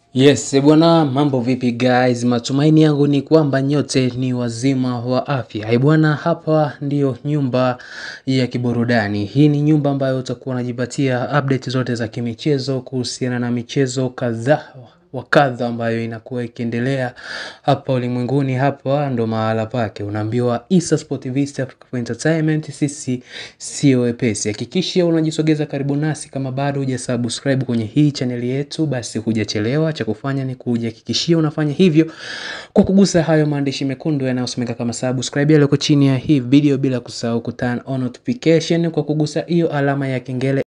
Yes, bwana mambo vipi guys? Matumaini yangu ni kwamba nyote ni wazima wa afya. Eh bwana, hapa ndiyo nyumba ya kiburudani. Hii ni nyumba ambayo utakuwa unajipatia update zote za kimichezo kuhusiana na michezo kadhaa wa kadha ambayo inakuwa ikiendelea hapa ulimwenguni. Hapa ndo mahala pake, unaambiwa Issa Sport TV, East Africa for Entertainment. Sisi sio wepesi. Hakikisha unajisogeza karibu nasi. Kama bado hujasubscribe kwenye hii chaneli yetu, basi hujachelewa. Cha kufanya ni kujihakikishia unafanya hivyo kwa kugusa hayo maandishi mekundu yanayosomeka kama subscribe yaliyoko chini ya hii video, bila kusahau ku turn on notification kwa kugusa hiyo alama ya kengele